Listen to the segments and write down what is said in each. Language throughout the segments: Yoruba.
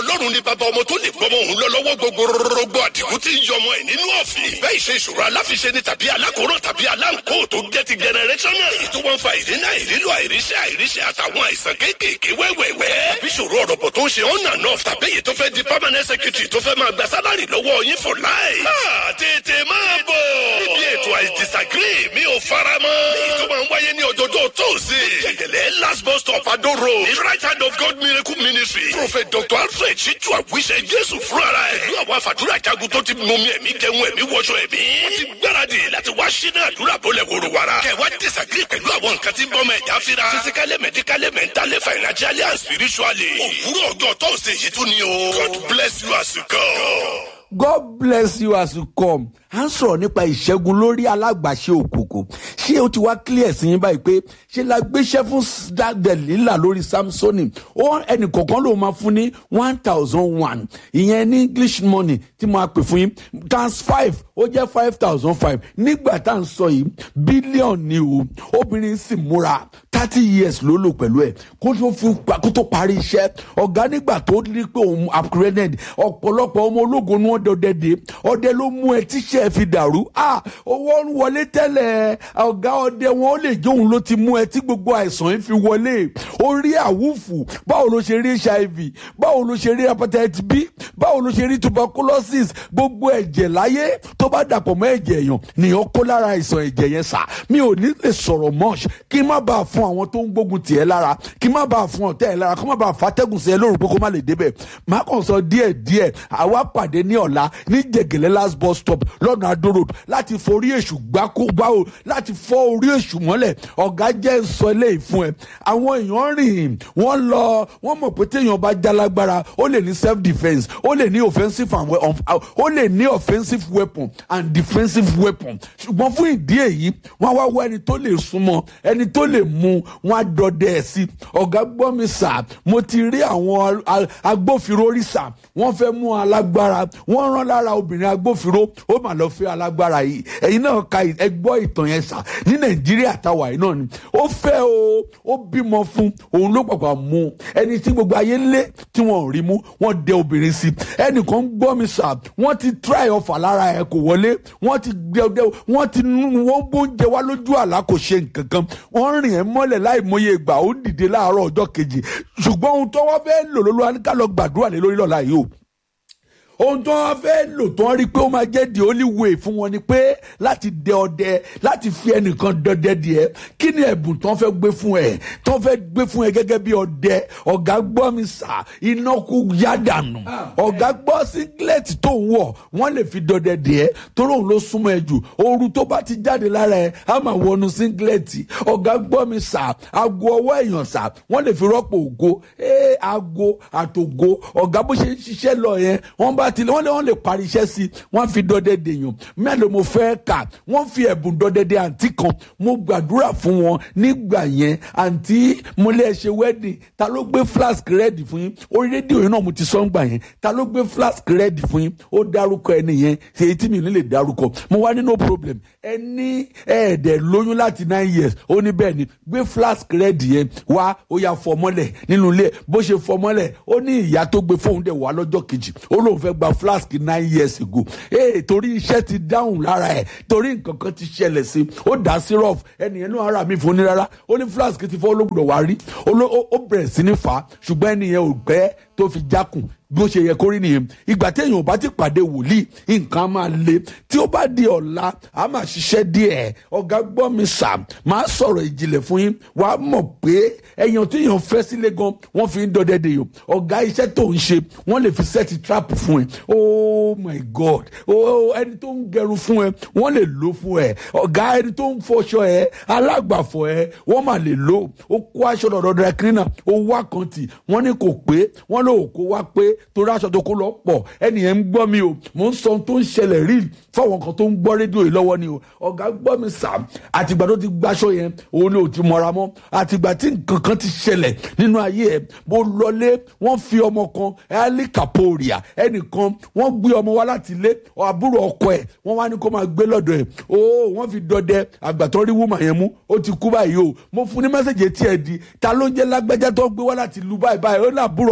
ọlọ́run ní bàbá ọmọ tó lè gbọmọ òun lọ lọ́wọ́ gbogbogbò àdìgún tí ń yọmọ ẹ̀ nínú ọ̀fìn. bẹ́ẹ̀ ìṣe ìṣòro aláfiṣe ni tàbí alákòóràn tàbí aláǹkó tó jẹ́ ti generational. èyí tó wọ́n fa ìdínà ìrílò àìríṣẹ́ àìríṣẹ́ àtàwọn àìsàn kéékèèké wẹ́wẹ́wẹ́. bí ìṣòro ọ̀rọ̀ bọ̀ tó ń ṣe on and off tàbí èyí tó fẹ́ di permanent secretary tó fẹ́ máa gba sálárì lọ́wọ́ yín for life. máa tètè máa bọ̀. níbi ètò I disagree mi ò fara mọ́. èyí tó máa ń wáyé ní ọjọ́jọ́ tóòsì. jẹ̀gẹ̀lẹ̀ last bus stop Ado road. ní right hand of God miracle ministry. prophet dr alfred ṣíjú àwíṣẹ jésù fúnra ẹ̀. pẹ̀lú àwọn àfàdúrà jagun tó ti mú mi ẹ̀mí jẹun ẹ̀mí wọṣọ ẹ̀mí. wọ́n ti gbáradì láti wá sínú àdúrà bọ́lẹ̀ wòrò wàrà. kẹwàá disagree pẹ̀lú àwọn nǹkan tí ń bọ́ mọ ẹ̀dá fira. physically medically mentally financially and spiritually. òwúrọ̀ ọjọ́ tóòsì yìí tún ni o. God bless you as you go. God bless you as you come. à ń sọ̀rọ̀ nípa ìṣẹ́gun lórí alágbàṣe òkùnkùn ṣé ó ti wá clear sí yín báyìí pé ṣé la gbéṣẹ́ fún Delilah lórí Samsoni ó ẹnì kọ̀ọ̀kan ló máa fún ní one thousand one ìyẹn ní English money tí mo máa pè fún yín times five ó jẹ́ five thousand five nígbà tá à ń sọ yìí bílíọ̀nù ni o obìnrin sì múra thirty years ló lò pẹ̀lú ẹ̀ kó tó fi kó tó parí iṣẹ́ ọ̀gá nígbà tó ní pé òun upgraded ọ̀pọ̀lọpọ̀ ọmọ ológun ni wọ́n dọdẹ dé ọdẹ ló mú ẹ tíṣẹ́ fi dàrú ah owó ń wọlé tẹ́lẹ̀ ọ̀gá ọdẹ wọn ó lè jóun ló ti mú ẹ tí gbogbo àìsàn yìí fi wọlé orí àwùfù báwo ló ṣe rí hiv báwo ló ṣe rí hepatitis b báwo ló ṣe rí tuberculosis gbogbo ẹ̀jẹ̀ láyé tó bá dàpọ̀ mọ́ ẹ̀jẹ̀ èèyàn nìyẹn kó lára àìsàn ẹ̀jẹ̀ yẹn sà mi ò ní lè sọ̀rọ̀ much kí n má bàa fún àwọn tó ń gbógun tiẹ̀ lára kí n má bàa fún ọ̀tẹ̀ ẹ̀ lára kó má báa fàtẹ́gùn sí ẹ lóru pé kó má lè débẹ̀ má kàn sọ díẹ̀ díẹ̀ àwa pàdé ní ọ̀la ní jẹ̀gẹ̀lẹ́ last bus stop lọ́nà Adó road láti forí èṣù gbáko gbáwo láti fọ́ orí èṣù mọ́lẹ̀ ọ̀gá jẹ́ sọ eléyìí fún ẹ àwọn èèyàn rìn wọ́n lọ wọ́n mọ̀ pé téèyàn bá jálágbára ó lè ní self defence ó lè ní offensive and ó lè ní offensive weapon and defensive weapon ṣùgbọ́n fún ìdí èyí wọ́n wá wá ẹni tó lè súnmọ́ ẹni tó lè mú wọn á dọdẹ ẹ̀ sí ọ̀gá gbọ́ mi sà mo ti rí àwọn agbófinró rí sà wọ́n fẹ́ mú alágbára wọ́n rán lára obìnrin agbófinró ó mà lọ fẹ́ alágbára yìí ẹ̀yin náà ka ẹ gbọ́ ìtàn yẹn sà ní nàìjíríà táwa yìí náà ni ó fẹ́ o ó bímọ fún òun ló pàpà mú ẹni tí gbogbo ayé lé tí wọn ò rí mú wọ́n dẹ obìnrin sí ẹnìkan gbọ́ mi sà wọ́n ti try ọfà lára ẹ̀ kò wọlé wọ́n ti dẹ wọ́n ti wọ́n bóúnjẹ wá lójú àlá kò ṣe nǹkan kan wọ́n rìn ẹ́ mọ́lẹ̀ láì mọye ìgbà ó dìde láàárọ̀ ọjọ́ kejì ṣùgbọ́n ohun tó wọ́n fẹ́ lò lọ́lọ́ ká lọ gbàdúrà lé lórí lọ́la yìí o ohun tó wọn fẹ́ lò tó ń rí pé ó máa jẹ́ the only way fún wọn ni pé láti dẹ ọdẹ láti fi ẹnìkan dọdẹ díẹ̀ kí ni ẹ̀bùn tó ń fẹ́ gbé fún ẹ tó ń fẹ́ gbé fún ẹ gẹ́gẹ́ bí ọdẹ ọ̀gá gbọ́ mi sà iná kú yá dànù ọ̀gá gbọ́ singlet tó ń wọ̀ wọ́n lè fi dọdẹ díẹ̀ torí òun ló súnmọ́ ẹ jù ooru tó bá ti jáde lára ẹ á máa wọnú singlet ọ̀gá gbọ́ mi sà aago ọwọ́ èèyàn sà wọ́n lè fi rọ́pò ògo ee aago àtògo ọ̀gá bó ṣe ń ṣiṣẹ́ lọ yẹn wọ́n bá ti wọ́n lè wọ́n lè parí iṣẹ́ sí wọ́n fi dọdẹ dèèyàn mélòó mo fẹ́ kà wọ́n fi ẹ̀bùn dọdẹ dé àǹtí kan mo gbàdúrà fún wọn nígbà yẹn àǹtí mo lè ṣe wedding ta ló gbé flask rẹ́ẹ̀dì fún yín orí rédíò yẹn náà mo ti sọ ń gbà yẹn ta ló gbé flask rẹ́ẹ̀dì fún yín ó dárúkọ ẹni yẹn èyí tí mi ò ní lè dárúkọ mo wá ní no problem ẹni ẹ̀ẹ́dẹ̀ lóyún láti nine years ó ní bẹ́ẹ̀ ni gbé flask rẹ́ẹ̀dì yẹn wá ó yà fọ mọ́lẹ̀ nínú ilé bó ṣe fọ mọ́lẹ̀ ó ní ìyá tó gbé fóun dẹ̀ wá lọ́jọ́ kejì ó lóun fẹ́ gba flask nine years ago ee torí iṣẹ́ ti dáhùn lára ẹ̀ torí nǹkan kan ti ṣẹlẹ̀ sí ó dá syrup ẹnìyẹn náà ara mi fún ní rárá ó ní flask ti fọ́ olóògbé wá rí ó bẹ̀rẹ̀ sí ní fà á ṣùgbọ́n ẹnìyẹn ò gbẹ́ tó fi jákùn bí ó ṣe yẹ kó rí nìyẹn ìgbà téèyàn ò bá ti pàdé wòlíì nǹkan á máa le tí ó bá di ọ̀la á máa ṣiṣẹ́ díẹ̀ ọ̀gá gbọ́ mi sà máa sọ̀rọ̀ ìjìnlẹ̀ fún yín wàá mọ̀ pé ẹ̀yàn tí èèyàn fẹ́ sílé gan wọ́n fi ń dọdẹ dè yàn ọ̀gá iṣẹ́ tó ń ṣe wọ́n lè fi sẹ́ẹ̀tì trap fún ẹ oh my god oh ẹni tó ń gẹrun fún ẹ wọ́n lè lò fún ẹ ọ̀gá ẹni tó ń fọṣọ ẹ alágbàfọ̀ ẹ wọ́n máa lè lò ó kó aṣọ dọ̀dọ̀ dẹ̀ cleaner ó wá kan tì wọ́n ní kò pé wọ́n lò ó kó wá pé torí aṣọ tó kó lọ pọ̀ ẹnìyẹn ń gbọ́ mi o mò ń sọ ohun tó ń ṣẹlẹ̀ rí fáwọn kan tó ń gbọ́ rédíò yìí lọ́wọ́ ni o ọ̀gá gbọ́ mi sà àtìgbà tó ti gbaṣọ yẹn òun ni ò ti mọ̀ra mọ́ àtìgbà tí nǹkan kan ti ṣẹlẹ̀ nínú ayé ẹ̀ mo lọlé wọ́n fi ọmọ kan ali kaporia ẹnìkan wọ́n gbé ọmọ wá láti ilé àbúrò ọkọ ẹ̀ wọ́n wá ní kó máa gbé lọ́dọ̀ ẹ̀ o wọ́n fi dọdẹ àgbàtọ́ rí wúmà yẹn mú ó ti kú báyìí o mo fún ní mẹ́sẹ̀gì etí ẹ̀ di ta ló ń jẹ́ lágbẹ́jẹ́ tó ń gbé wá láti lu báyìí báyìí ó ní àbúrò ọkọ òní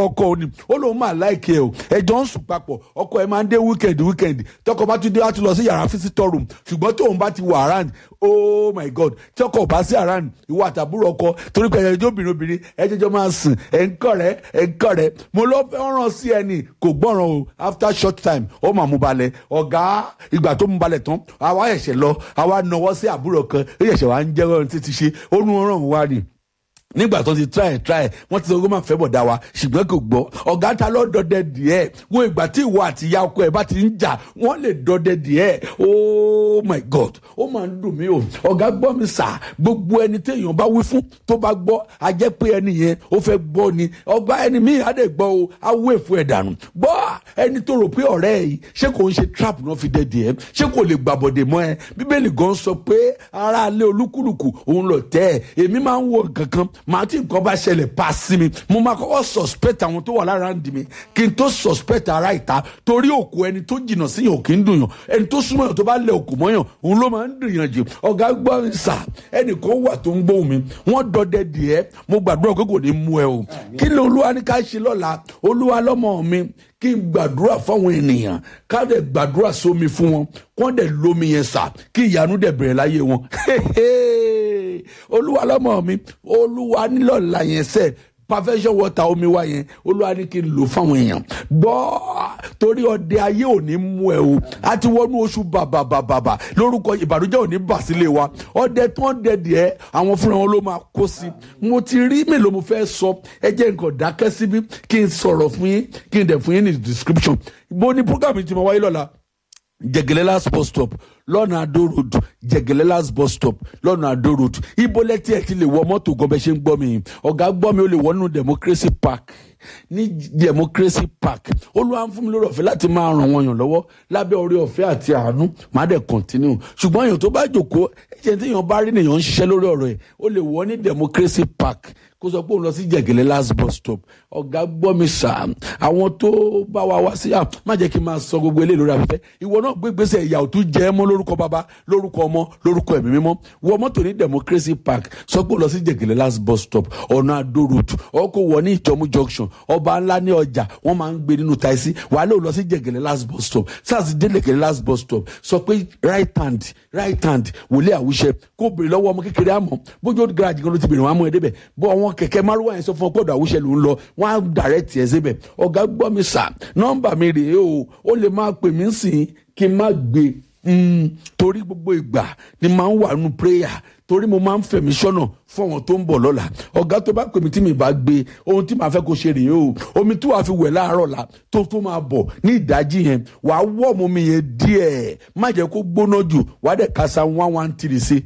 ó lóun máa láìkí ẹ o ẹjọ́ ń sùn papọ̀ ọkọ ẹ máa ń dé wíkẹ̀ndì wíkẹ̀ndì tọkọ bá tún dé wá tún lọ sí yàrá visitor room ṣùgbọ́n tóun bá ti wà around oh my god tí ọkọ ò bá sí around ìwọ àtàbúrò ọkọ torí pé ẹjọ́ obìnrin obìnrin ẹjẹjọ́ máa sùn ẹ̀ ń kọ́ rẹ̀ ẹ̀ ń kọ́ rẹ̀ mo lọ fẹ́ràn sí ẹni kò gbọ́ràn o after short time ó máa mú balẹ̀ ọ̀gá ìgbà tó mú balẹ̀ tán àwa ẹ̀ṣẹ̀ lọ àwa nawọ́ sí àbúrò kan ó yẹ̀ṣẹ̀ wá ń jẹ́ ọ̀run títí ṣe ó nu ọ̀ràn wá ni nígbà tó ti try try wọ́n ti sọ pé máa fẹ́ bọ̀ dá wa ṣùgbọ́n kò gbọ́ ọ̀gá ta ló dọdẹ díẹ̀ wo ìgbà tí ìwọ àti ìyá ọkọ ẹ̀ bá ti ń jà wọ́n lè dọdẹ díẹ̀ oh my god ó máa ń dùn mí o ọ̀gá gbọ́ mi sà gbogbo ẹni téèyàn bá wí fún tó bá gbọ́ a jẹ́ pé ẹni yẹn ó fẹ́ gbọ́ ni ọgbà ẹni míì á dẹ̀ gbọ́ o á wé fún ẹ̀ dànù gbọ́ ẹni tó rò pé ọ̀rẹ́ ẹ̀ yìí ṣé kò ń ṣe trap náà fi dẹ díẹ̀ ṣé kò lè gbàbọ̀dẹ̀ mọ́ ẹ bíbélì gan sọ pé aráalé olúkúlùkù òun lọ tẹ́ ẹ èmi máa ń wo nǹkan kan màá tí nǹkan bá ṣẹlẹ̀ pa sí mi mo máa kọ́kọ́ suspect àwọn tó wà lára ń di mi kí n tó suspect ara ìta torí òkú ẹni tó jìnnà sí yàn ò kí ń dùn yàn ẹni tó súnmọ́ yàn tó bá lẹ òkú mọ́ yàn òun ló máa ń dùn yàn jù ọ̀gá gbọ́ mi sà ẹnìkan wà tó ń gbóhùn mi wọ́n dọdẹ díẹ̀ mo gbàdúrà pé kò ní mú ẹ o kí ni olúwa ní ká ṣe lọ́la olúwa lọ́mọ mi kí n gbàdúrà fáwọn ènìyàn ká dẹ̀ gbàdúrà sómi fún wọn kọ́ dẹ̀ lómi yẹn sà kí ìyanu dẹ̀ bẹ̀rẹ̀ láyé wọn olúwa lọ́mọ mi olúwa nílọ̀la yẹn sẹ́ perfection water omi wa yẹn olúwa ní kí n lò fáwọn èèyàn gbọ́ torí ọdẹ ayé ò ní mú ẹ o a ti wọnú oṣù bàbàbàbà lórúkọ ìbànújẹ́ ò ní bà sílé wa ọdẹ tó ń dẹ díẹ̀ àwọn fúnra wọn ló máa kó sí mo ti rí mélòó mo fẹ́ sọ ẹ jẹ́ nǹkan dákẹ́ síbí kí n sọ̀rọ̀ fún yín kí n dẹ̀ fún yín ní description bó ní program yìí ti máa wáyé lọ́la jẹgẹlẹlas bus stop lọ́nà àdó road jẹgẹlẹlas bus stop lọ́nà àdó road ibo lẹ́tí ẹ̀ ti lè wọ mọ́tò gan bẹ́ẹ̀ ṣe ń gbọ́ mi ọ̀gá gbọ́ mi ó lè wọ nínú democracy park ní democracy park olúwa ń fún mi lórí ọ̀fẹ́ láti máa ràn wọ́n yàn lọ́wọ́ lábẹ́ orí ọ̀fẹ́ àti àánú má dẹ̀ continue ṣùgbọ́n èèyàn tó bá jòkó ẹ̀jẹ̀ tí èèyàn bá rí nìyàn ń ṣiṣẹ́ lórí ọ̀rọ̀ ẹ̀ ó lè wọ ní democracy park kó sọ pé òun lọ sí jẹgẹlẹ last bus stop ọgá gbọ́ mi sà àwọn tó bá wa wá sí má jẹ́ kí n máa sọ gbogbo eléyìí lórí afẹ́fẹ́ ìwọ náà gbé gbèsè ìyà òtún jẹ́ mọ́ lórúkọ bàbá lórúkọ ọmọ lórúkọ ẹ̀mí mímọ́ wọ mọ́tò ní democracy park sọ pé òun lọ sí jẹgẹlẹ last bus stop ọ̀nà àdó road ọkọ̀ wọ ní ìtọ́mú junction ọba ńlá ní ọjà wọ́n máa ń gbé nínú taxi wàá lè lọ sí jẹgẹlẹ last bus stop sars délẹ̀kẹ̀lẹ̀ last bus stop sọ pé right hand right hand wòlé àwùṣẹ kó bèrè lọ́wọ́ ọmọ kékeré àmọ́ bójú ó garage kan ló ti bèrè wọn àmọ́ ẹ̀ débẹ̀ bọ́ àwọn kẹ̀kẹ́ márùwá yẹn sọ fún ọ pé ọ̀dọ̀ àwùṣẹ ló ń lọ wọn á direct ẹ̀ síbẹ̀ ọ̀gá gbọ́ mi sà nọ́mbà mi rèé o ó lè máa pè mí sìn kí n má gbé torí gbogbo ìgbà ni máa ń wà nù prayer torí mo máa ń fẹ̀mí sọ́nà fún àwọn tó ń bọ̀ lọ́la ọ̀gá tó bá pè mí tí mi bá gbé ohun tí màá fẹ́ kó ṣe rèé o omi tí wàá fi wẹ̀ láàárọ̀ la tó tó máa bọ̀ ní ìdájí yẹn wàá wọ́ ọmọ mi yẹn díẹ̀ má jẹ́ kó gbóná jù wàá dẹ̀ kásá one one three sí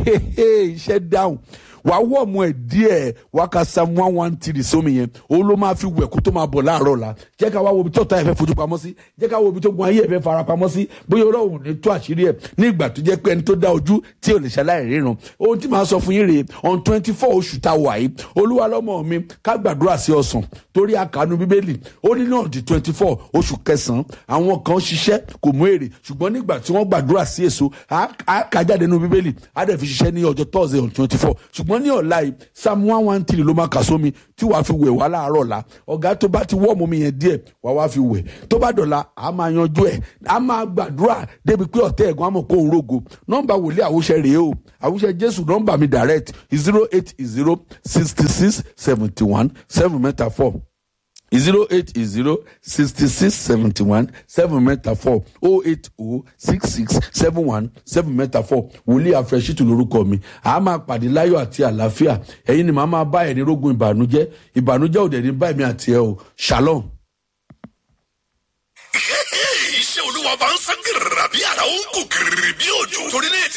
iṣẹ́ dáhùn wàá wọ̀ ọmọ ẹ̀ díẹ̀ wàá ka sam one one three sómi yẹn òun ló máa fi wẹ̀ kó tó máa bọ̀ láàárọ̀ la jẹ́ ká wá wo ibi tí ọ̀tá ẹ̀ fẹ́ fojú pamọ́ sí jẹ́ ká wo ibi tó gun ayé ẹ̀ fẹ́ fara pamọ́ sí bóyá ọ̀rọ̀ òun ní tó àṣírí ẹ̀ ní ìgbà tó jẹ́ pé ẹni tó dá ojú tí ò lè ṣaláì ríran ohun tí màá sọ fún yín rèé on twenty four oṣù tá a wà yìí olúwa lọ́mọ mi ká gbàdúrà sí ọ̀sán torí àkànú bíbélì ó ní náà di twenty four oṣù kẹsàn-án àwọn kan ṣiṣẹ́ kò mú èrè ṣùgbọ́n nígbà tí wọ́n gbàdúrà sí èso á kà jáde nínú bíbélì á dẹ̀ fi ṣiṣẹ́ ní ọjọ́ thursday on twenty four ṣùgbọ́n ní ọ̀la yìí psalm one one three ló máa kà sómi tí wàá fi wẹ̀ wá láàárọ̀ la ọ̀gá tó bá ti wọ́ọ̀mù mi yẹn díẹ̀ wàá wá fi wẹ̀ tó bá dọ̀la a máa yanjú ẹ̀ a máa gbàdúrà débi pé ọ̀tẹ́ ẹ̀gbọ́n àmọ̀ kó ń rogo nọ́mbà wòlíì àwùṣẹ rèé o àwùṣẹ jésù nọ́mbà mi direct zero eight zero sixty six seventy one seven mẹ́ta four zero eight zero sixty six seventy one seven mẹ́ta four oh eight oh six six seven one seven mẹ́ta four wòlíì àfẹsítù lórúkọ mi a máa pàdé láyọ̀ àti àlàáfíà ẹ̀yin ni màá máa bá ẹ̀ ní rógun ìbànújẹ́ ìbànújẹ́ òde ní báyìí mi àti ẹ o shalom. iṣẹ́ olúwa bá ń sán gírìrà bí àrà ó ń kú gírìrì bí òjò torí ní ètè